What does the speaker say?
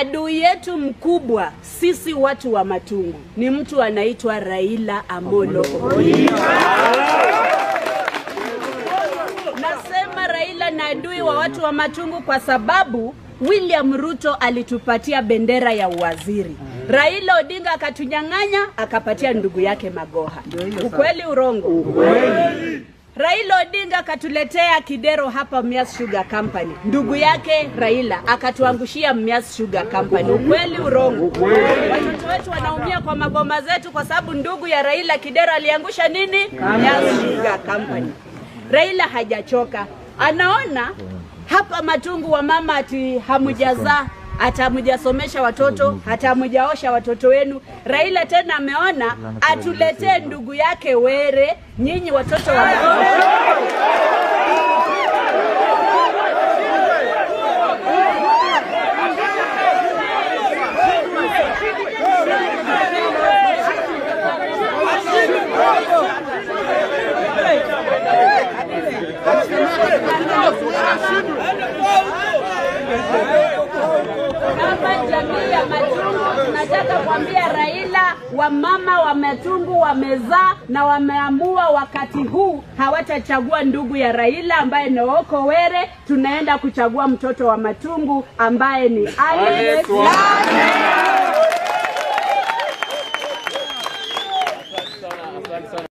adui yetu mkubwa sisi watu wa Matungu ni mtu anaitwa Raila Amolo Odinga. Nasema Raila na adui wa watu wa Matungu kwa sababu William Ruto alitupatia bendera ya uwaziri. Raila Odinga akatunyang'anya akapatia ndugu yake Magoha. Ukweli urongo? Raila Odinga akatuletea Kidero hapa Mias Sugar Company. Ndugu yake Raila akatuangushia Mias Sugar Company. Ukweli urongo? Watoto wetu wanaumia kwa magoma zetu kwa sababu ndugu ya Raila Kidero aliangusha nini? Mias Sugar Company. Raila hajachoka, anaona hapa Matungu wa mama ati hamujazaa hata hamujasomesha watoto hata hamujaosha watoto wenu. Raila tena ameona atuletee ndugu yake Were, nyinyi watoto wa kama jamii ya Matungu tunataka kuambia Raila, wamama wa Matungu wamezaa na wameamua wakati huu hawatachagua ndugu ya Raila ambaye ni Oko Were, tunaenda kuchagua mtoto wa Matungu ambaye ni Alex Lamu.